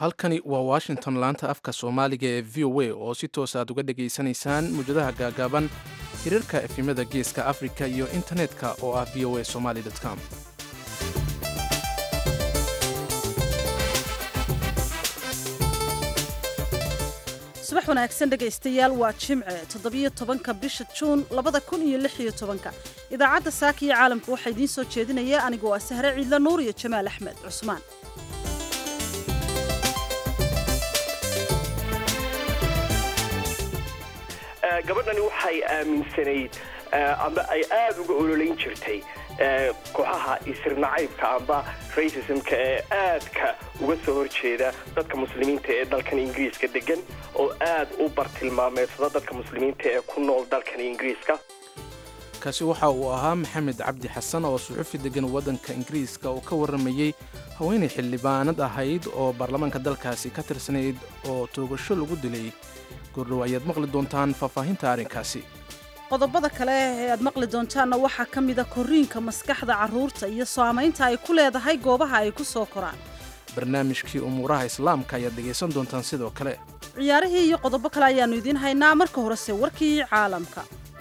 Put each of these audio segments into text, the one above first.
halkani waa washington laanta afka soomaaliga ee v o a oo si toos aad uga dhegaysanaysaan mujadaha gaagaaban hirarka efimada geeska afrika iyo internetka oo ah v o a somaly com subax wanaagsan dhegaystayaal waa jimce toddobiyo tobanka bisha juun labada kun iyo lix iyo tobanka idaacadda saaka iyo caalamka waxaa idiin soo jeedinaya anigoo ah sahre ciidla nuur iyo jamaal axmed cusmaan gabadhani waxay aaminsanayd amba ay aada uga ololayn jirtay kooxaha isir nacaybka amba racismka ee aadka uga soo horjeeda dadka muslimiinta ee dalkan ingiriiska degan oo aad u bartilmaameedsada dadka muslimiinta ee ku nool dalkan ingiriiska kaasi waxa uu ahaa maxamed cabdi xasan oo suxufi degan waddanka ingiriiska oo ka warramayey haweenay xildhibaanad ahayd oo baarlamaanka dalkaasi ka tirsanayd oo toogasho lagu dilay goordhow ayaad maqli doontaan faahfaahinta arrinkaasi qodobada kale ee aad maqli doontaanna waxaa ka mida korriinka maskaxda carruurta iyo saamaynta ay ku leedahay goobaha ay ku soo koraan barnaamijkii umuuraha islaamka ayaad dhegaysan doontaan sidoo kale ciyaarihii iyo qodobo kale ayaannu idiin haynaa marka horese warkii caalamka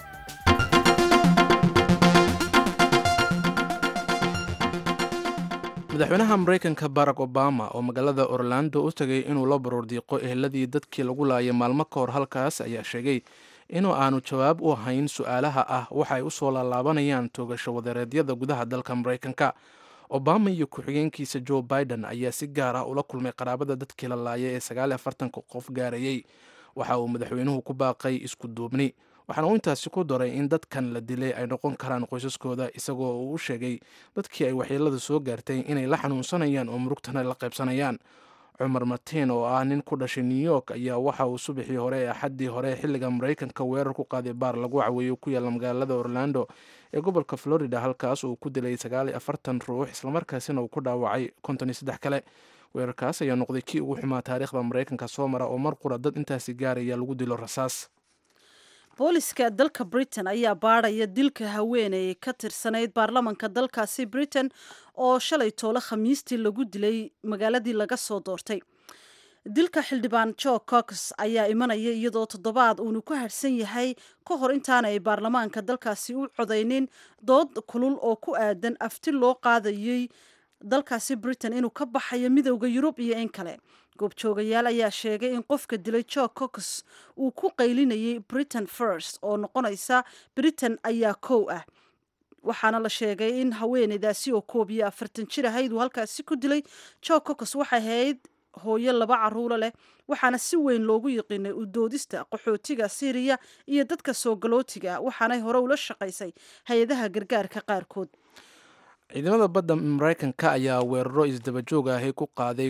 madaxweynaha maraykanka barack obama oo magaalada orlando u tagay inuu la baroordiiqo eheladii dadkii lagu laayay maalmo ka hor halkaas ayaa sheegay inuu aanu jawaab u hayn su-aalaha ah waxa ay u soo laalaabanayaan toogasho wadeereedyada gudaha dalka maraykanka obama iyo ku-xigeenkiisa joe biden ayaa si gaar ah ula kulmay qaraabada dadkii la laayay ee sagaaliy afartanka qof gaarayey waxa uu madaxweynuhu ku baaqay isku duubni waxaana uu intaasi ku daray in dadkan la dilay ay noqon karaan qoysaskooda isagoo uu u sheegay dadkii ay waxyeelada soo gaartay inay la xanuunsanayaan oo murugtana la qaybsanayaan cumar martiin oo ah nin ku dhashay new york ayaa waxa uu subaxii hore ee axaddii hore xilliga maraykanka weerar ku qaaday baar lagu caweeyo ku yaalla magaalada orlando ee gobolka florida halkaas uu ku dilay sagaaliy afartan ruux islamarkaasina uu ku dhaawacay konton iyo saddex kale weerarkaas ayaa noqday kii ugu xumaa taariikhda maraykanka soo mara oo mar qura dad intaasi gaaraya lagu dilo rasaas booliska dalka britain ayaa baadhaya dilka haweeney ka tirsanayd baarlamanka dalkaasi britain oo shalay toole khamiistii lagu dilay magaaladii laga soo doortay dilka xildhibaan jo cox ayaa imanaya iyadoo toddobaad uunu ku harhsan yahay ka hor intaanay baarlamaanka dalkaasi u codaynin dood kulul oo ku aadan afti loo qaadayay dalkaasi britain inuu ka baxayo midowda yurub iyo in kale goobjoogayaal ayaa sheegay in qofka dilay jo cox uu ku qaylinayay britain first oo noqonaysa britain ayaa kow ah waxaana la sheegay in haweeneydaasi oo koob iyo afartan jir ahayd uu halkaasi ku dilay jo cox waxay ahayd hooyo laba caruuro leh waxaana si weyn loogu yiqiinay udoodista qaxootiga syriya iyo dadka soo galootiga waxaanay hore ula shaqaysay hay-adaha gargaarka qaarkood ciidamada badda maraykanka ayaa weeraro isdabajoog ahi ku qaaday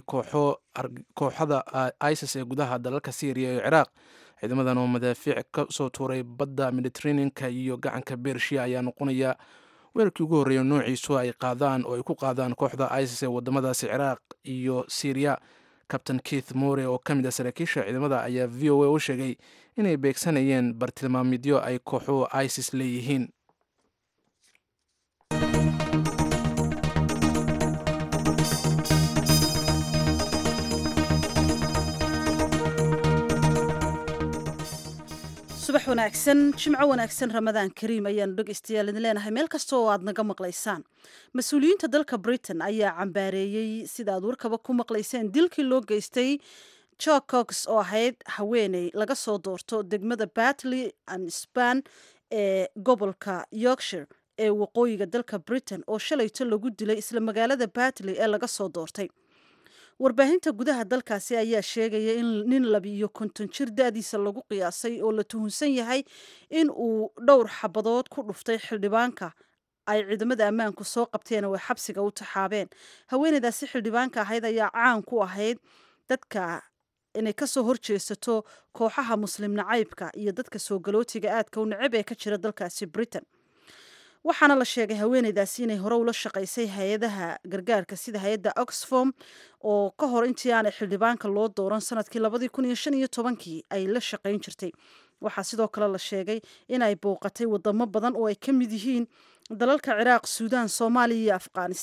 kooxada isis ee gudaha dalalka syriya iyo ciraaq ciidamadan oo madaafiic ka soo tuuray badda mediteraneanka iyo gacanka bershiya ayaa noqonaya weerarkii ugu horreeya noociisu ay qaadaan oo ay ku qaadaan kooxda isis ee wadamadaasi ciraaq iyo syriya kabtain keith more oo ka mid ah saraakiisha ciidamada ayaa v o a u sheegay inay beegsanayeen bartilmaamidyo ay kooxuhu isis leeyihiin subax wanaagsan jimco wanaagsan ramadaan kariim ayaanu dhegaystayaal idin leenahay meel kasta oo aad naga maqlaysaan mas-uuliyiinta dalka britain ayaa cambaareeyey sida aad warkaba ku maqlayseen dilkii loo geystay jo cox oo ahayd haweeney laga soo doorto degmada batley and span ee gobolka yorkshire ee waqooyiga dalka britain oo shalayto lagu dilay isla magaalada batley ee laga soo doortay warbaahinta gudaha dalkaasi ayaa sheegaya in nin labiiyo konton jir da-diisa lagu qiyaasay oo la tuhunsan yahay in uu dhowr xabadood ku dhuftay xildhibaanka ay ciidamada ammaanku soo qabteen oo ay xabsiga u taxaabeen haweeneydaasi xildhibaanka ahayd ayaa caan ku ahayd dadka inay kasoo horjeesato kooxaha muslim nacaybka iyo dadka soo galootiga aadka u necab ee ka jira dalkaasi britain waxaana la sheegay haweeneydaasi inay hore ula shaqaysay hay-adaha gargaarka sida hay-adda oxfom oo ka hor intii aanay xildhibaanka loo dooran sanadkii labadii kun iyo shan iyo tobankii ay la shaqayn jirtay waxaa sidoo kale la sheegay inay bouqatay wadamo badan oo ay ka mid yihiin dalalka ciraaq suudaan soomaaliya iyo afghanistan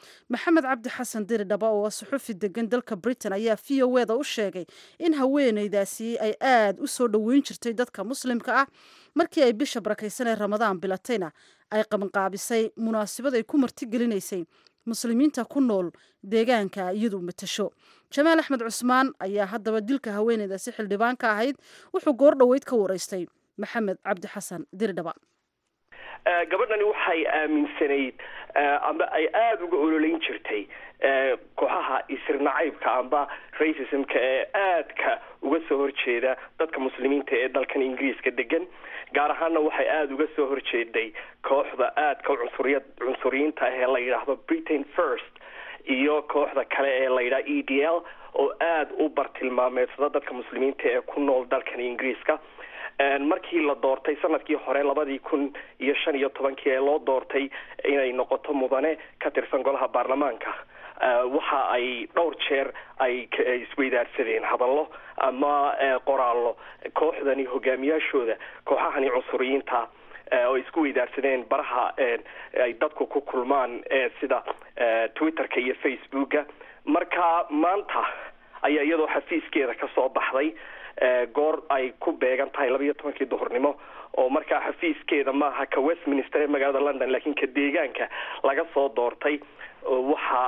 maxamed cabdi xasan diri dhaba oo suxufi degan dalka britain ayaa v o eda u sheegay in haweeneydaasi ay aada u soo dhoweyn jirtay dadka muslimka ah markii ay bisha barakaysan ee ramadaan bilatayna ay qabanqaabisay munaasabad ay ku martigelinaysay muslimiinta ku nool deegaanka iyadu matasho jamaal axmed cusmaan ayaa haddaba dilka haweeneydaasi xildhibaanka ahayd wuxuu goor dhoweyd ka waraystay maxamed cabdi xasan diridhaba gabadhani waxay aaminsanayd amba ay aada uga ololeyn jirtay kooxaha isir nacaybka amba racismka ee aadka uga soo horjeeda dadka muslimiinta ee dalkan ingiriiska degan gaar ahaana waxay aada uga soo horjeeday kooxda aadka cunsuriya cunsuriyiinta ah ee la yidhaahdo britain first iyo kooxda kale ee la yidhaha e d l oo aada u bartilmaameedsada dadka muslimiinta ee ku nool dalkan ingiriiska markii la doortay sanadkii hore labadii kun iyo shan iyo tobankii ee loo doortay inay noqoto mudane ka tirsan golaha baarlamaanka waxa ay dhowr jeer ay isweydaarsadeen hadallo ama qoraallo kooxdani hogaamiyaashooda kooxahani cunsuriyiinta oo isku weydaarsadeen baraha ay dadku ku kulmaan sida twitterka iyo facebooka marka maanta ayaa iyadoo xafiiskeeda kasoo baxday goor ay ku beegan tahay laba iyo tobankii duhurnimo oo markaa xafiiskeeda maaha ka westminster ee magaalada london laakiin ka deegaanka laga soo doortay waxa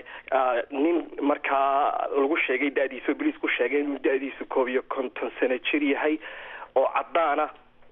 nin markaa lagu sheegay da-diisu boliis ku sheegay inuu da-diisu koob iyo konton sano jir yahay oo caddaana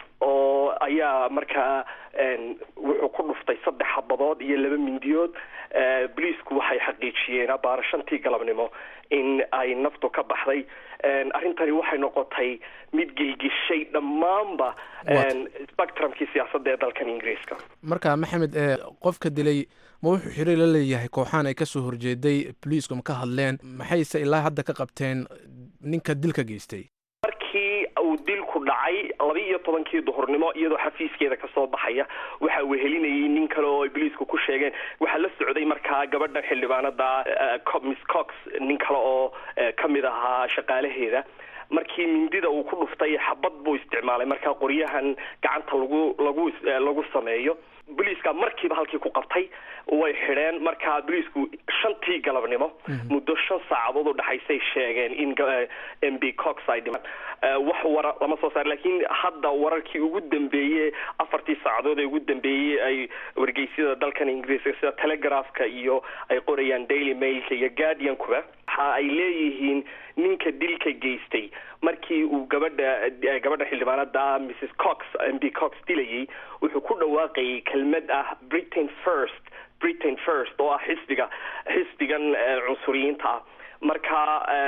oo ayaa markaa wuxuu ku dhuftay saddex xabadood iyo laba mindiyood boliisku waxay xaqiijiyeen abaara shantii galabnimo in ay naftu ka baxday arrintani waxay noqotay mid gelgishay dhammaanba spectrumkii siyaasadda ee dalkan ingiriiska marka maxamed qofka dilay ma wuxuu xiriir la leeyahay kooxaan ay kasoo horjeeday boliisku ma ka hadleen maxayse ilaa hadda ka qabteen ninka dilka geystay markii uu dilku dhacay laba iyo tobankii duhurnimo iyadoo xafiiskeeda kasoo baxaya waxa uu helinayay nin kale oo ay boliisku ku sheegeen waxaa la socday markaa gabadha xildhibaanada miss cox nin kale oo kamid ahaa shaqaalaheeda markii mindida uu ku dhuftay xabad buu isticmaalay markaa qoryahan gacanta lagu lagu lagu sameeyo boliiska markiiba halkii ku qabtay way xidheen markaa boliisku shantii galabnimo muddo shan saacadood u dhexaysay sheegeen in m b cox ay dhiman wax wara lama soo saar laakiin hadda wararkii ugu dambeeyey afartii saacadood ee ugu dambeeyey ay wargeysyada dalkan ingiriiska sida telegraphka iyo ay qorayaan daily mailka iyo guardiankuba waxa ay leeyihiin ninka dilka geystay markii uu gabadha gabadha xildhibaanada mrs cox m b cox dilayay wuxuu ku dhawaaqayay kelmad ah britain first britain first oo ah xisbiga xisbigan cunsuriyiinta ah marka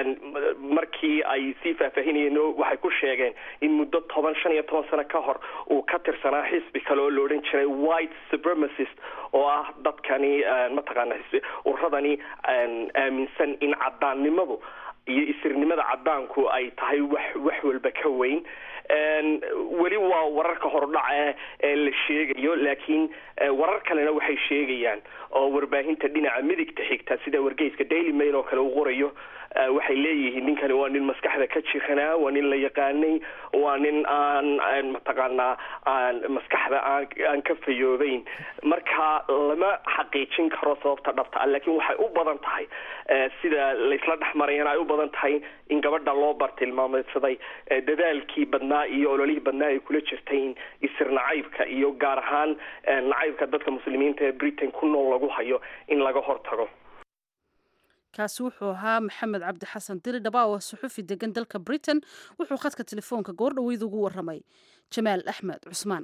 markii ay sii faahfaahinayeen waxay ku sheegeen in muddo toban shan iyo toban sano ka hor uu ka tirsanaa xisbi kale oo la odhan jiray white supremacist oo ah dadkani mataqaana uradani aaminsan in cadaannimadu iyo isirnimada cadaanku ay tahay wax wax walba ka weyn weli waa wararka hordhaca ee la sheegayo laakiin warar kalena waxay sheegayaan oo warbaahinta dhinaca midigta xigta sida wargeyska daily mail oo kale uu qorayo waxay leeyihiin ninkani waa nin maskaxda ka jiranaa waa nin la yaqaanay waa nin aan mataqaanaa aan maskaxda aan aan ka fayoobeyn marka lama xaqiijin karo sababta dhabta ah laakiin waxay u badan tahay sida laysla dhex marayana ay u badan tahay in gabadha loo bartilmaameedsaday dadaalkii badnaa iyo ololihii badnaa ay kula jirtay in isir nacaybka iyo gaar ahaan nacaybka dadka muslimiinta ee britain ku nool lagu hayo in laga hortago kaasi wuxuu ahaa maxamed cabdi xasan diri dhaba oo suxufi degan dalka britain wuxuu khadka telefoonka goor dhaweyd ugu waramay jamaal axmed cusmaan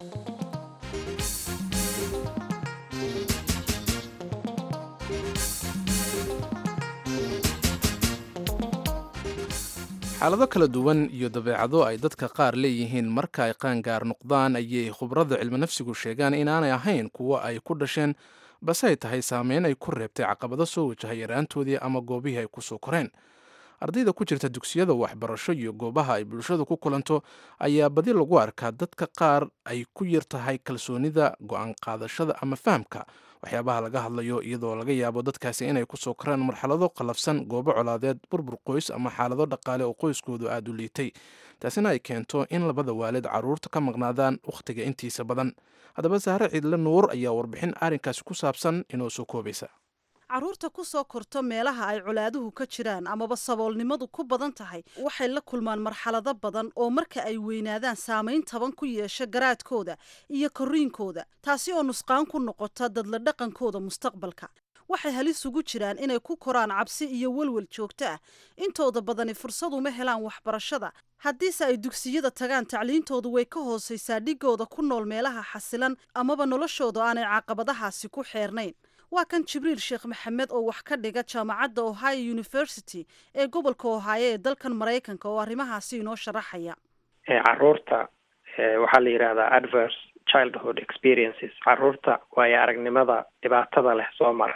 xaalado kala duwan iyo dabeecado ay dadka qaar leeyihiin marka ay qaangaar noqdaan ayay khubrada cilmi nafsigu sheegaan inaanay ahayn kuwo ay ku dhasheen base ay tahay saameyn ay ku reebtay caqabado soo wajahay yaraantoodii ama goobihii ay kusoo koreen ardayda ku jirta dugsiyada waxbarasho iyo goobaha ay bulshadu ku kulanto ayaa badi lagu arkaa dadka qaar ay ku yar tahay kalsoonida go-aan qaadashada ama fahamka waxyaabaha laga hadlayo iyadoo laga yaabo dadkaasi inay kusoo koraan marxalado qallafsan goobo colaadeed burbur qoys ama xaalado dhaqaale oo qoyskoodu aada u liitay taasina ay keento in labada waalid carruurta ka maqnaadaan wakhtiga intiisa badan haddaba sahre ciidle nuur ayaa warbixin arrinkaasi ku saabsan inoo soo koobaysa carruurta ku soo korto meelaha ay colaaduhu ka jiraan amaba saboolnimadu ku badan tahay waxay la kulmaan marxalado badan oo marka ay weynaadaan saamayn taban ku yeesha garaadkooda iyo korriinkooda taasi oo nusqaan ku noqota dadla dhaqankooda mustaqbalka waxay halis ugu jiraan inay ku koraan cabsi iyo welwel joogto ah intooda badani fursad uma helaan waxbarashada haddiise ay dugsiyada tagaan tacliintoodu way ka hoosaysaa dhigooda ku nool meelaha xasilan amaba noloshooda aanay caqabadahaasi ku xeernayn waa kan jibriil sheekh maxamed oo wax ka dhiga jaamacadda ohio university ee gobolka ohaayo ee dalkan maraykanka oo arrimahaasi inoo sharaxaya caruurta waxaa la yidhahdaa adverse childhood experiences caruurta waayo aragnimada dhibaatada leh soo mara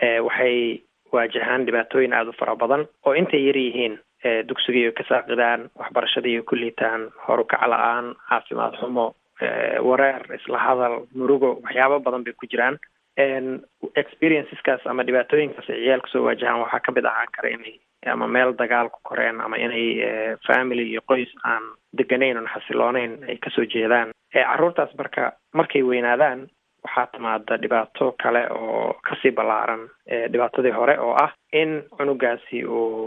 waxay waajahaan dhibaatooyin aada u fara badan oo intay yar yihiin dugsigiiyo ka saaqidaan waxbarashadiiyo ku liitaan horukac la-aan caafimaad xumo wareer isla hadal murugo waxyaabo badan bay ku jiraan experienceskaas ama dhibaatooyinkaas ay ciyaalka soo waajahaan waxaa kamid ahaan kara inay ama meel dagaal ku koreen ama inay family iyo qoys aan deganayn oon xasilooneyn ay kasoo jeedaan carruurtaas marka markay weynaadaan waxaa timaada dhibaato kale oo kasii ballaaran dhibaatadii hore oo ah in cunugaasi uu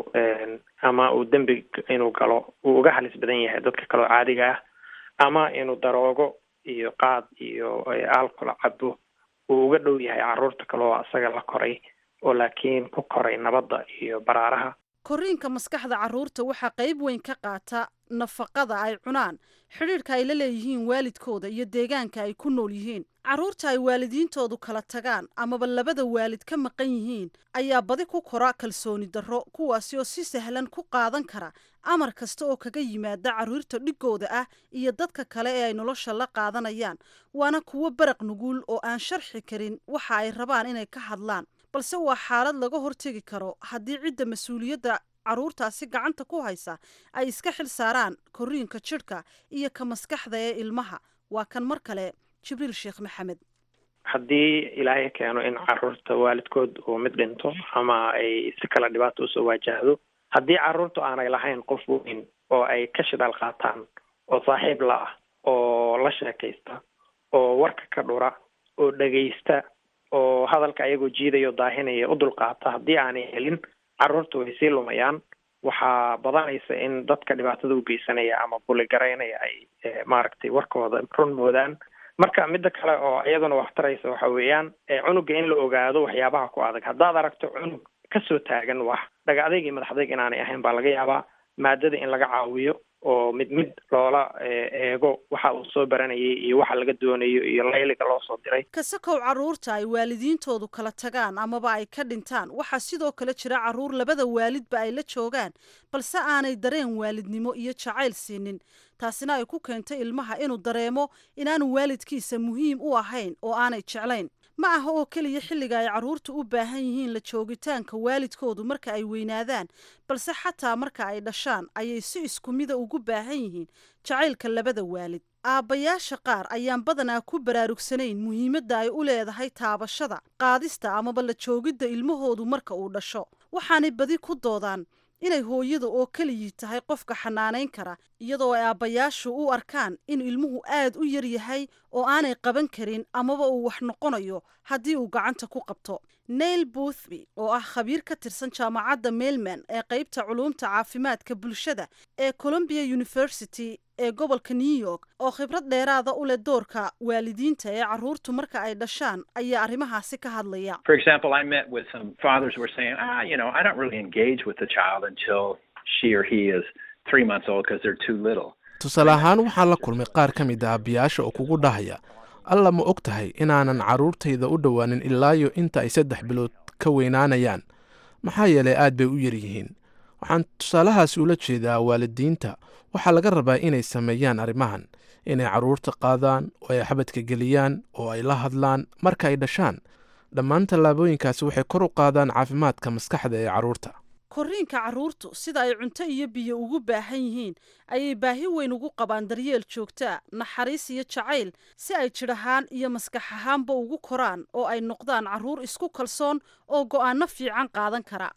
ama uu dembi inuu galo uu uga halis badan yahay dadka kaleo caadiga ah ama inuu daroogo iyo qaad iyo alcohol cabo uu uga dhow yahay carruurta kale oo asaga la koray oo laakiin ku koray nabadda iyo baraaraha korriinka maskaxda carruurta waxaa qayb weyn ka qaata nafaqada ay cunaan xidhiidhka ay la leeyihiin waalidkooda iyo deegaanka ay ku nool yihiin carruurta ay waalidiintoodu kala tagaan amaba labada waalid ka maqan yihiin ayaa badi ku kora kalsooni darro kuwaasi oo si sahlan ku qaadan kara amar kasta oo kaga yimaada carruurta dhigooda ah iyo dadka kale ee ay nolosha la qaadanayaan waana kuwo baraq nuguul oo aan sharxi karin waxa ay rabaan inay ka hadlaan balse waa xaalad laga hortegi karo haddii cidda mas-uuliyadda carruurtaasi gacanta ku haysa ay iska xil saaraan korriinka jidhka iyo ka maskaxda ee ilmaha waa kan mar kale jibriil sheekh maxamed haddii ilaahay keeno in carruurta waalidkood uu mid dhinto ama ay si kale dhibaato usoo waajahdo haddii carruurtu aanay lahayn qof weyn oo ay ka shidaal qaataan oo saaxiib la ah oo la sheekaysta oo warka ka dhura oo dhegaysta oo hadalka ayagoo jiidaya o daahinaya u dulqaata haddii aanay helin carruurta way sii lumayaan waxaa badanaysa in dadka dhibaatada u geysanaya ama buligaraynaya ay maaragtay warkooda run moodaan marka midda kale oo iyaduna wax taraysa waxa weeyaan cunuga in la ogaado waxyaabaha ku adag haddaad aragto cunug kasoo taagan wax dhaga adayg iyo madax adayg inaanay ahayn baa laga yaabaa maadada in laga caawiyo oo mid mid loola eego waxa uu soo baranayay iyo waxa laga doonayo iyo layliga loo soo diray kasakow carruurta ay waalidiintoodu kala tagaan amaba ay ka dhintaan waxaa sidoo kale jira carruur labada waalidba ay la joogaan balse aanay dareen waalidnimo iyo jacayl siinin taasina ay ku keentay ilmaha inuu dareemo inaanu waalidkiisa muhiim u ahayn oo aanay jeclayn ma aha oo keliya xilliga ay carruurta u baahan yihiin la joogitaanka waalidkoodu marka ay weynaadaan balse xataa marka ay dhashaan ayay si isku mida ugu baahan yihiin jacaylka labada waalid aabbayaasha qaar ayaan badanaa ku baraarugsanayn muhiimadda ay u leedahay taabashada qaadista amaba la joogidda ilmahoodu marka uu dhasho waxaanay badi ku doodaan inay hooyada oo keligii tahay qofka xanaanayn kara iyadoo ay aabbayaashu u arkaan in ilmuhu aad u yar yahay oo aanay qaban karin amaba uu wax noqonayo haddii uu gacanta ku qabto nail boothby oo ah khabiir ka tirsan jaamacadda mailman ee qaybta culuumta caafimaadka bulshada ee columbia university ee gobolka new york oo khibrad dheeraada u leh doorka waalidiinta ee carruurtu marka ay dhashaan ayaa arrimahaasi ka hadlaya For example, I met with some fathers who were saying, ah, you know, I don't really engage with the child until she or he is three months old because they're too little. tusaale ahaan waxaan la kulmay qaar ka mid ah aabbiyaasha oo kugu dhahaya alla ma og tahay inaanan carruurtayda u dhowaanin ilaayo inta ay saddex bilood ka weynaanayaan maxaa yeelay aad bay u yar yihiin waxaan tusaalahaasi ula jeedaa waalidiinta waxaa laga rabaa inay sameeyaan arrimahan inay carruurta qaadaan oo ay xabadka geliyaan oo ay la hadlaan marka ay dhashaan dhammaan tallaabooyinkaasi waxay kor u qaadaan caafimaadka maskaxda ee carruurta korriinka carruurtu sida ay cunto iyo biyo ugu baahan yihiin ayay baahi weyn ugu qabaan daryeel joogtaa naxariis iyo jacayl si ay jidh ahaan iyo maskax ahaanba ugu koraan oo ay noqdaan carruur isku kalsoon oo go'aano fiican qaadan kara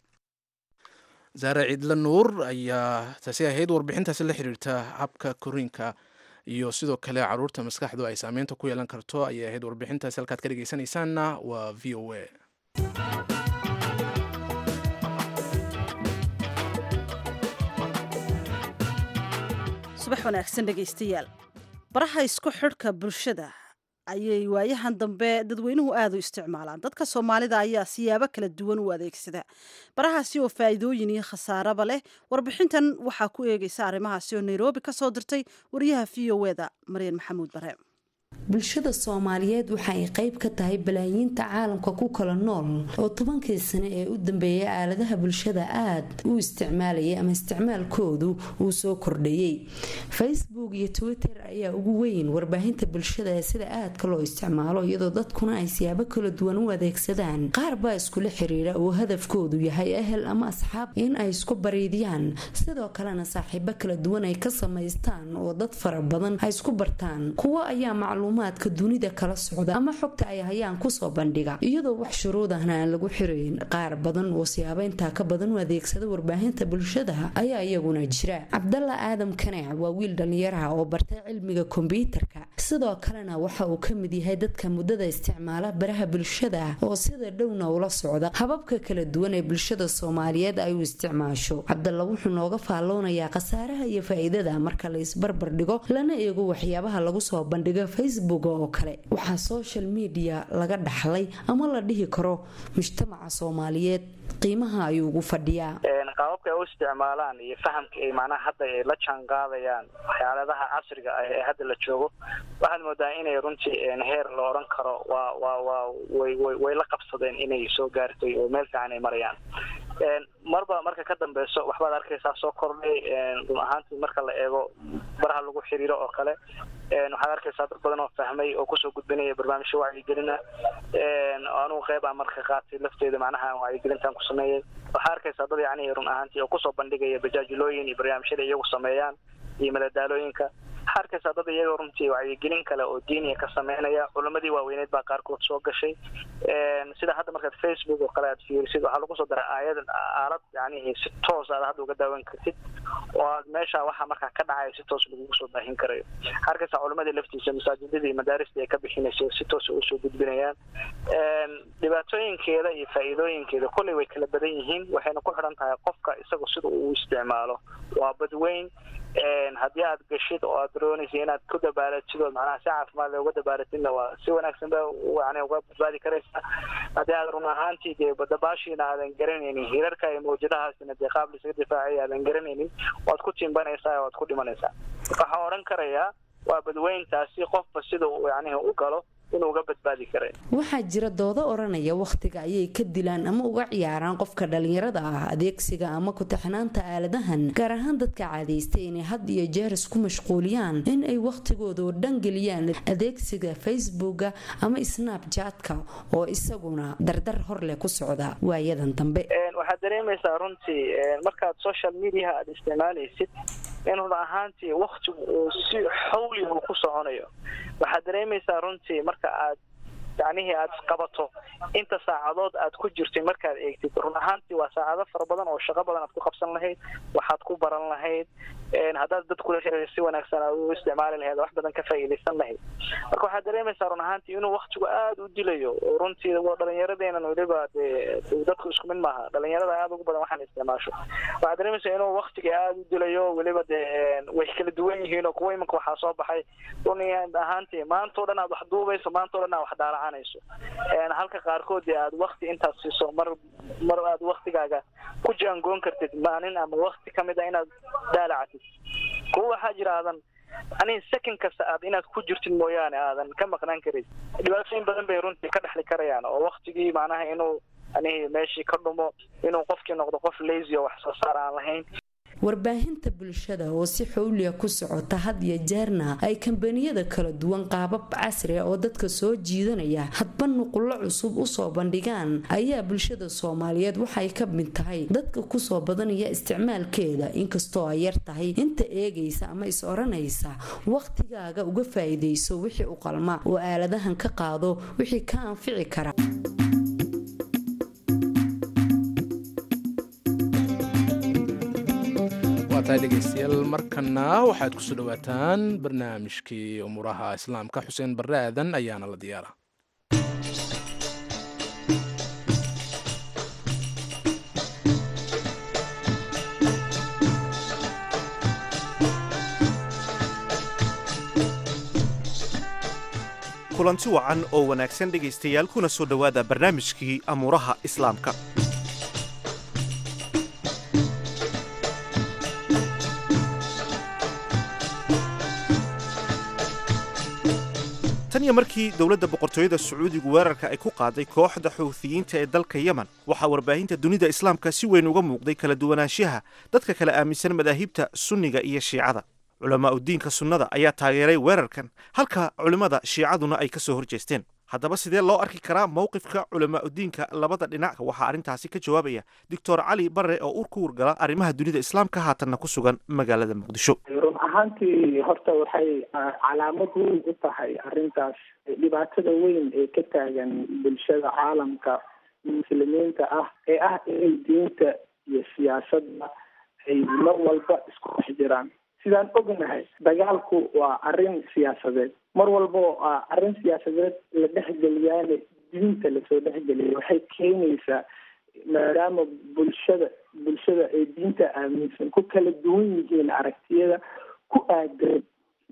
saare ciidla nuur ayaa taasi ahayd warbixintaasi la xiriirta habka korriinka iyo sidoo kale carruurta maskaxdu ay saameynta ku yeelan karto ayay ahayd warbixintaasi halkaad ka dhegeysanaysaanna waa v o a subax wanaagsan dhegaystayaal baraha isku xidhka bulshada ayay waayahan dambe dadweynuhu aada u isticmaalaan dadka soomaalida ayaa siyaabo kala duwan u adeegsada barahaasi oo faa'iidooyin iyo khasaaraba leh warbixintan waxaa ku eegaysa arrimahaasi oo nairobi ka soo dirtay wariyaha v o eda maryan maxamuud bare bulshada soomaaliyeed waxa ay qayb ka tahay balaayiinta caalamka ku kala nool oo tobankii sane ee u dambeeyay aaladaha bulshada aad u isticmaalayay ama isticmaalkoodu uu soo kordhayey facebook iyo twitter ayaa ugu weyn warbaahinta bulshada ee sida aadka loo isticmaalo iyadoo dadkuna ay siyaabo kala duwan u adeegsadaan qaar baa iskula xiriira oo hadafkoodu yahay ehel ama asxaab in ay isku bariidiyaan sidoo kalena saaxiibo kala duwan ay ka samaystaan oo dad fara badan ay isku bartaan kuwo ayaa macluumaadka dunida kala socda ama xogta ay hayaan kusoo bandhiga iyadoo wax shuruudahna aan lagu xirayn qaar badan oo siyaabo intaa ka badan u adeegsada warbaahinta bulshada ayaa iyaguna jira cabdalla aadam kaneec waa wiil dhallinyaraha oo bartay cilmiga kombyuutarka sidoo kalena waxa uu ka mid yahay dadka muddada isticmaala baraha bulshada oo sida dhowna ula socda hababka kala duwan ee bulshada soomaaliyeed ay u isticmaasho cabdalla wuxuu nooga faalloonayaa khasaaraha iyo faa-iidada marka la isbarbar dhigo lana eego waxyaabaha lagu soo bandhiga facebook oo kale waxaa social media laga dhaxlay ama la dhihi karo mujtamaca soomaaliyeed qiimaha ayuu ugu fadhiyaa qaababka ay u isticmaalaan iyo fahamka ay macnaha hadda ay la jaan qaadayaan waxyaaladaha casriga ah ee hadda la joogo waxaad moodaa inay runtii heer la odhan karo waa waa waa way way way la qabsadeen inay soo gaartay oo meel fiican ay marayaan marba marka ka dambeyso waxbaad arkaysaa soo kordhay run ahaantii marka la eego baraha lagu xiriiro oo kale waxaad arkaysaa dad badan oo fahmay oo kusoo gudbinaya barnaamijyo wacyigelina anugu qeyb aan marka qaatay lafteeda macnaha wacyigelintan ku sameeyay waxaad arkaysaa dad yacni run ahaantii oo kusoo bandhigaya bajaajilooyin iyo barnaamijyada iyagu sameeyaan iyo madadaalooyinka waxaa arkaysaa dad iyagoo runtii wacyigelin kale oo diiniya ka sameynaya culamadii waaweyneed baa qaarkood soo gashay sida hadda markaad facebook oo kale aad fiirisid waxaa lagu soo daray aayad aalad yani si toos aad hadda uga daawan kartid oo aad meesha waxa markaa ka dhacaya si toos lagugu soo baahin karayo waxaa arkaysaa culamadii laftiisa masaajidadii madaarista ay ka bixinaysa si toosa usoo gudbinayaan dhibaatooyinkeeda iyo faa'iidooyinkeeda kolley way kala badan yihiin waxayna ku xidhan tahay qofka isagu sida uu isticmaalo waa badweyn haddii aad gashid oo aad doonaysa inaad ku dabaalatid oo macnaha si caafimaad leh uga dabaalatidna waa si wanaagsan ba yani uga badbaadi karaysa haddii aad run ahaantii dee dabaashiina aadan garanaynin hirarka iyo mawjadahaasina dee qaab lisaga difaacaya aadan garanaynin waad ku timbanaysaa waad ku dhimanaysaa waxaan odhan karayaa waa badweyntaasi qofba sida uu yacnihi u galo inuu uga badbaadi karay waxaa jira doodo odhanaya wakhtiga ayay ka dilaan ama uga ciyaaraan qofka dhallinyarada ah adeegsiga ama ku-taxnaanta aaladahan gaar ahaan dadka caadaystay inay had iyo jeer isku mashquuliyaan in ay wakhtigooda oo dhan geliyaan adeegsiga facebooka ama snapjatka oo isaguna dardar hor leh ku socda waayadan dambe waxaad dareemaysaa runtii markaad social mediaha aada isticmaalaysid in run ahaantii waktigu uu si xawli uu ku soconayo waxaad dareemaysaa runtii marka aad yacnihii aad qabato inta saacadood aad ku jirtay markaad eegtid run ahaantii waa saacado fara badan oo shaqo badan aad ku qabsan lahayd waxaad ku baran lahayd haddaad dad kula xiriir si wanaagsan aad u isticmaali lahayd wax badan ka faa'iidaysan lahayd marka waxaad dareemaysaa run ahaantii inuu waktigu aada u dilayo oo runtii dhalinyaradeenan weliba dee dadku isku mid maaha dhalinyarada aada ugu badan waxaan isticmaasho waxaad dareemaysaa inuu waktiga aada u dilayo weliba dee way kala duwan yihiin oo kuwa imanka waxaa soo baxay run ahaantii maanta o dhan aad wax duubayso maanta o dhan aad wax daalacanayso halka qaarkood dee aad wakti intaad siiso mar mar aad waktigaaga ku jaangoon kartid maalin ama wakti kamid a inaad daalacatid kuwa waxaa jira aadan ani second kasta aad inaad ku jirtid mooyaane aadan ka maqnaan karin dhibaatooyin badan bay runtii ka dhexli karayaan oo waktigii macnaha inuu anihi meeshii ka dhumo inuu qofkii noqdo qof lazy oo wax soo saar aan lahayn warbaahinta bulshada oo si xowliya ku socota had iyo jeerna ay kambaniyada kala duwan qaabab casriga oo dadka soo jiidanaya hadba nuqullo cusub usoo bandhigaan ayaa bulshada soomaaliyeed waxay ka mid tahay dadka kusoo badanaya isticmaalkeeda inkastoo ay yar tahay inta eegaysa ama is oranaysa wakhtigaaga uga faa'iidayso wixii u qalma oo aaladahan ka qaado wixii ka anfici kara dhegeystayaal markana waxaad kusoo dhawaataan barnaamijkii umuuraha islaamka xuseen barre aadan ayaana la diyaara kulanti wacan oo wanaagsan dhegaystayaal kuna soo dhowaada barnaamijkii amuuraha islaamka tan iyo markii dowladda boqortooyada sacuudigu weerarka ay ku qaaday kooxda xuuthiyiinta ee dalka yemen waxaa warbaahinta dunida islaamka si weyn uga muuqday kala duwanaanshaha dadka kala aaminsan madaahibta sunniga iyo shiicada culamaa udiinka sunnada ayaa taageeray weerarkan halka culimmada shiicaduna ay ka soo horjeesteen haddaba sidee loo arki karaa mowqifka culamaa udiinka labada dhinac waxaa arrintaasi ka jawaabaya doctor cali barre oo ur ku wargala arrimaha dunida islaamka haatanna ku sugan magaalada muqdisho run ahaantii horta waxay calaamad weyn u tahay arrintaas dhibaatada weyn ee ka taagan bulshada caalamka muslimiinta ah ee ah inay diinta iyo siyaasadda ay mar walba isku dhex jiraan sidaan ognahay dagaalku waa arrin siyaasadeed mar walba oo arrin siyaasadeed la dhexgeliyaane diinta lasoo dhexgeliya waxay keenaysaa maadaama bulshada bulshada ay diinta aaminsan ku kala duwan yihiin aragtiyada ku aadan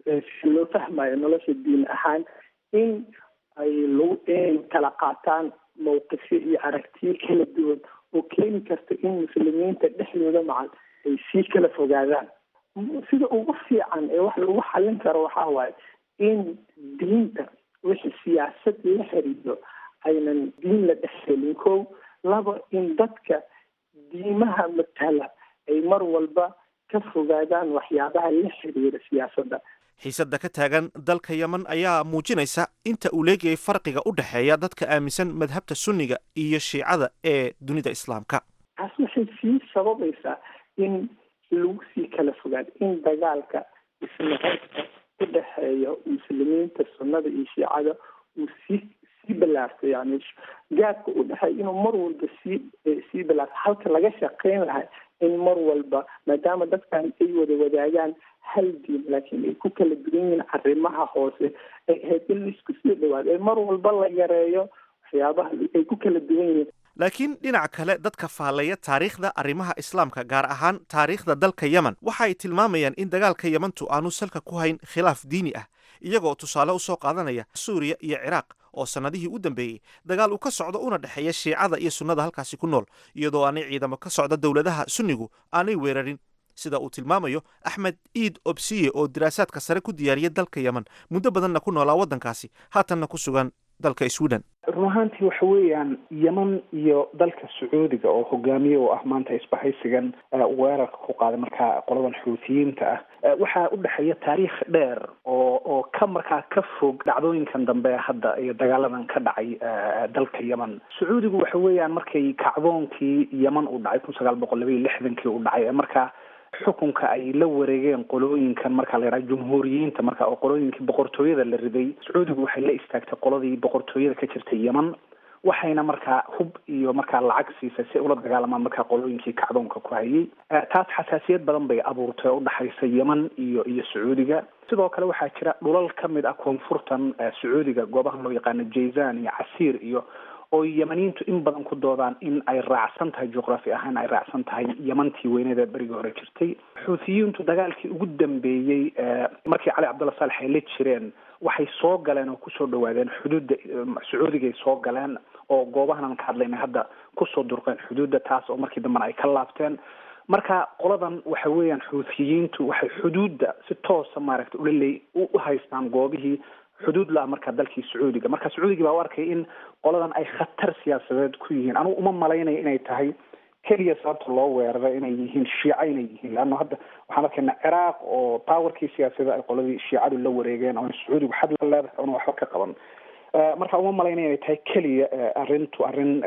si loo fahmayo nolosha diin ahaan in ay lagu inay kala qaataan mawqifyo iyo aragtiyo kala duwan oo keeni karta in muslimiinta dhexdooda macal ay sii kala fogaadaan sida ugu fiican ee wax lagu xallin karo waxaa waaye in diinta wixii siyaasad la xiriiro aynan diin la dhexgelin kow laba in dadka diimaha matala ay mar walba ka fogaadaan waxyaabaha la xiriira siyaasadda xiisadda ka taagan dalka yemen ayaa muujinaysa inta uu leegayay farqiga u dhexeeya dadka aaminsan madhabta sunniga iyo shiicada ee dunida islaamka taas waxay sii sababaysaa in lagu sii kala fogaado in dagaalka isnaceybka u dhexeeya muslimiinta sunnada iyo shiicada uu sii sii balaarto yani gaadka u dhexeeya inuu mar walba sii sii balaarto halka laga shaqeyn lahay in mar walba maadaama dadkan ay wada wadaagaan hal diin laakiin ay ku kala duwan yihiin arrimaha hoose ay ahayd in laisku sii dhawaado ee mar walba la yareeyo waxyaabaha ay ku kala duwan yihiin laakiin dhinaca kale dadka faallaya taariikhda arrimaha islaamka gaar ahaan taariikhda dalka yemen waxa ay tilmaamayaan in dagaalka yemantu aanu salka ku hayn khilaaf diini ah iyagoo tusaale u soo qaadanaya suuriya iyo ciraaq oo sannadihii u dambeeyey dagaal uu ka socdo una dhexeeya shiicada iyo sunnada halkaasi ku nool iyadoo aanay ciidamo ka socda dowladaha sunnigu aanay weerarin sida uu tilmaamayo axmed iid obsiye oo diraasaadka sare ku diyaariya dalka yemen muddo badanna ku noolaa waddankaasi haatanna ku sugan dalka sweden run ahaantii waxa weeyaan yeman iyo dalka sacuudiga oo hogaamiye oo ah maanta isbahaysigan weerarka ku qaaday markaa qoladan xuutiyiinta ah waxaa u dhexeeya taariikh dheer oo oo ka markaa ka fog dhacdooyinkan dambe hadda iyo dagaaladan ka dhacay dalka yemen sacuudigu waxa weeyaan markay kacdoonkii yeman uu dhacay kun sagaal boqol laba iyo lixdankii uu dhacay markaa xukunka ay la wareegeen qolooyinkan marka la yidhaha jumhuuriyiinta marka oo qolooyinkii boqortooyada la riday sacuudigu waxay la istaagtay qoladii boqortooyada ka jirtay yemen waxayna markaa hub iyo markaa lacag siisay si ula dagaalamaan markaa qolooyinkii kacdoonka ku hayay taas xasaasiyad badan bay abuurtay oo udhexaysa yemen iyo iyo sacuudiga sidoo kale waxaa jira dhulal ka mid ah koonfurtan sacuudiga goobaha loo yaqaano jayzan iyo casiir iyo oo yemaniintu in badan ku doodaan in ay raacsan tahay juqraafi ahaan ay raacsan tahay yemantii weyneed ee berigii hore jirtay xuutiyiintu dagaalkii ugu dambeeyey markii cali cabdulla saalex ay la jireen waxay soo galeen oo kusoo dhawaadeen xuduudda sacuudigay soo galeen oo goobahan ka hadlayna hadda kusoo durqeen xuduudda taas oo markii dambena ay ka laabteen marka qoladan waxa weeyaan xuutiyiintu waxay xuduudda si toosa maaragtay ulaleey u haystaan goobihii xuduud la-a markaa dalkii sacuudiga marka sacuudiga baa u arkay in qoladan ay khatar siyaasadeed ku yihiin anugu uma malaynayo inay tahay keliya sababta loo weeraray inay yihiin shiica inay yihiin leanna hadda waxaan arkaynaa ciraaq oo powerkii siyaasada ay qoladii shiicadu la wareegeen oo sacuudigu xad la leedahay oona waxba ka qaban marka uma malaynaya inay tahay keliya arrintu arrin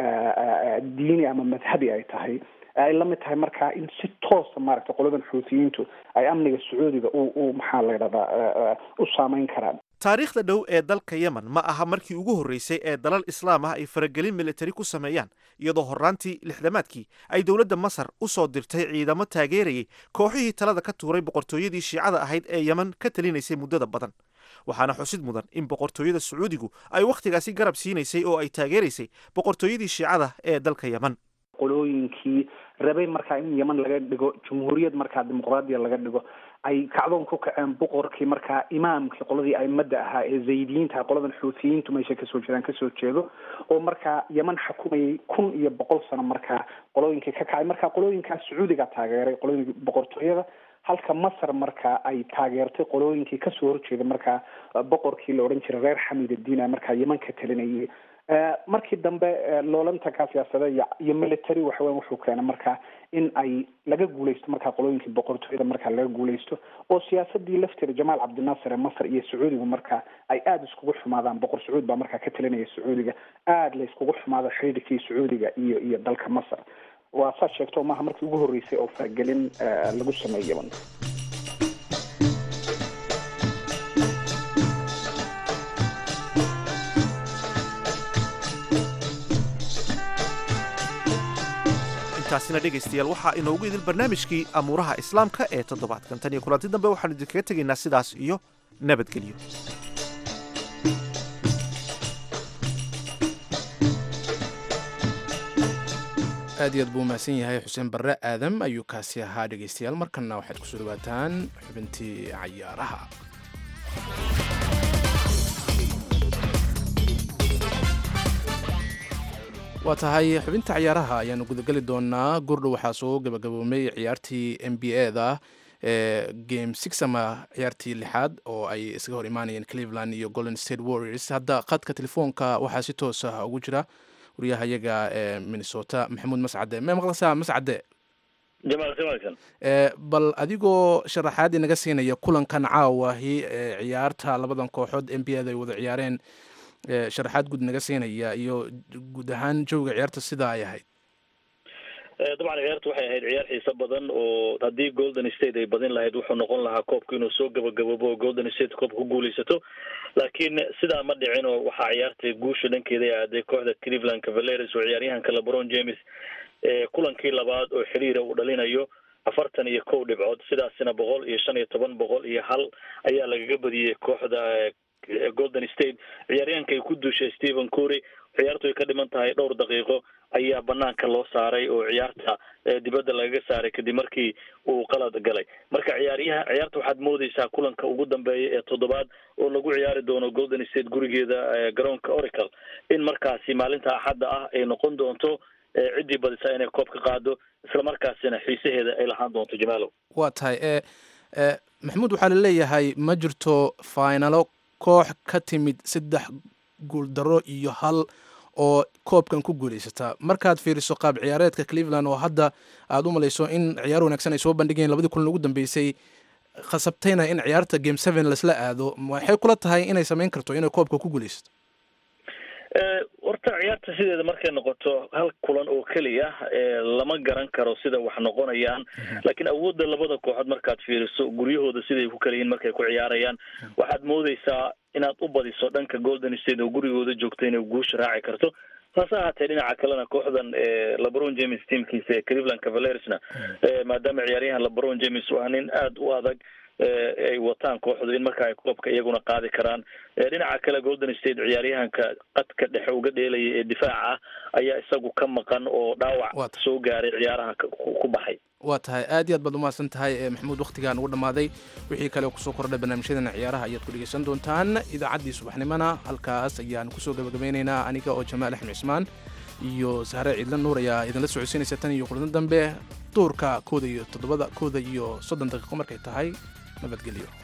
diini ama madhabi ay tahay ay la mid tahay markaa in si toosa maaragtay qoladan xuutiyiintu ay amniga sacuudiga u u maxaa la yidhahdaa u saameyn karaan taariikhda dhow ee dalka yemen ma aha markii ugu horreysay ee dalal islaam ah ay faragelin militari ku sameeyaan iyadoo horraantii lixdamaadkii ay dowladda masar u soo dirtay ciidamo taageerayay kooxihii talada ka tuuray boqortooyadii shiicada ahayd ee yemen ka talinaysay muddada badan waxaana xusid mudan in boqortooyada sacuudigu ay wakhtigaasi garab siinaysay oo ay taageeraysay boqortooyadii shiicada ee dalka yemen qolooyinkii rabay markaa in yeman laga dhigo jumhuuriyad markaa dimuqraadiya laga dhigo ay kacdoon ku kaceen boqorkii markaa imaamkii qoladii aimada ahaa ee zaydiyiinta qoladan xuutiyiintu meesha kasoo jeedaan kasoo jeedo oo markaa yeman xukumayay kun iyo boqol sano markaa qolooyinkii ka kacay markaa qolooyinkaas sacuudiga taageeray qolooyinka boqortooyada halka masar markaa ay taageertay qolooyinkii kasoo horjeeda markaa boqorkii la odhan jiray reer xamidadiina markaa yeman ka talinayay markii dambe loolantankaa siyaasada iyo military waxaweya wuxuu keenay markaa in ay laga guuleysto markaa qolooyinkii boqortooyada markaa laga guuleysto oo siyaasadii lafteeda jamaal cabdinaasir ee masar iyo sacuudigu markaa ay aada iskugu xumaadaan boqor sacuud baa markaa ka talinaya sacuudiga aada la iskugu xumaado xidhiidhkii sacuudiga iyo iyo dalka masar waa saad sheegto maaha markii ugu horreysay oo faragelin lagu sameeyo yeman taasina dhegaystayaal waxaa inoogu idil barnaamijkii amuuraha islaamka ee toddobaadkan tan iyo kulanti dambe waxaanu idinkaga tegaynaa sidaas iyo nabadgelyo aad iyo aad buu umahadsan yahay xuseen barre aadam ayuu kaasi ahaa dhegaystayaal markanna waxaad kusoo dhawaataan xubintii cayaaraha waa tahay xubinta ciyaaraha ayaanu gudageli doonaa gurdhow waxaa soo gabagaboomay ciyaartii n b a da ee game six ama ciyaartii lixaad oo ay iskaga hor imaanayeen cleveland iyo golden state warriors hadda qadka telefoonka waxaa si toos ah ugu jira waryahayaga ee minnesota maxamuud mascade ma maqlaysaa mascade bal adigoo sharaxaad inaga siinaya kulankan caawahi ee ciyaarta labadan kooxood n b a da ay wada ciyaareen sharaxaad guud naga siinaya iyo guud ahaan jawga ciyaarta sidaa ay ahayd dabcan ciyaartu waxay ahayd ciyaar xiiso badan oo haddii golden state ay badin lahayd wuxuu noqon lahaa koobku inuu soo gabagababo oo golden state koobka ku guuleysato laakiin sidaa ma dhicin oo waxaa ciyaartay guusha dhankeeda ay aaday kooxda cleveland cavaleres oo ciyaaryahanka lebron james kulankii labaad oo xiriira uu dhalinayo afartan iyo kow dhibcood sidaasina boqol iyo shan iyo toban boqol iyo hal ayaa lagaga badiyey kooxda golden state ciyaaryahanka ay ku duushay stephen cury ciyaartu ay ka dhiman tahay dhowr daqiiqo ayaa banaanka loo saaray oo ciyaarta dibadda lagaga saaray kadib markii uu qalad galay marka ciyaaryaha ciyaarta waxaad moodeysaa kulanka ugu dambeeya ee toddobaad oo lagu ciyaari doono golden state gurigeeda garoonka oracle in markaasi maalinta axadda ah ay noqon doonto ciddii badisa inay koob ka qaado isla markaasina xiisaheeda ay lahaan doonto jamaalow waa tahay e maxamuud waxaa laleeyahay ma jirto finalo koox ka timid saddex guuldaro iyo hal oo koobkan ku guuleysata markaad fiiriso qaab ciyaareedka cleveland oo hadda aada u malayso in ciyaar wanaagsan ay soo bandhigeen labadii kulan ugu dambeysay khasabtayna in ciyaarta game seven laisla aado waxay kula tahay inay samayn karto inay koobka ku guuleysato horta ciyaarta sideeda markay noqoto hal kulan oo keliya lama garan karo sida wax noqonayaan laakiin awoodda labada kooxood markaad fiiriso guryahooda siday ku kala yihiin markay ku ciyaarayaan waxaad moodeysaa inaad u badiso dhanka golden state oo gurigooda joogto inay guusha raaci karto hase ahaatee dhinaca kalena kooxdan lebron james teamkiisa ee cleveland cavalersna maadaama ciyaaryahan lebron james waa nin aada u adag ay wataan kooxdu in marka ay koobka iyaguna qaadi karaan dhinaca kale golden state ciyaaryahanka qadka dhexe uga dheelaya ee difaaca ah ayaa isagu ka maqan oo dhaawac soo gaaray ciyaaraha ku baxay waa tahay aad iyo aad baad umahadsan tahay maxamuud waktigaan ugu dhammaaday wixii kale kusoo kordhay barnaamijyadana ciyaaraha ayaad ku dhegeysan doontaan idaacaddii subaxnimona halkaas ayaan kusoo gabagabeynaynaa aniga oo jamaal axmed cismaan iyo sahre ciidla nuur ayaa idinla socodsiinaysa tan iyo kulan dambe duurka kooda iyo toddobada kooda iyo soddon daqiiqo markay tahay nabadgelyo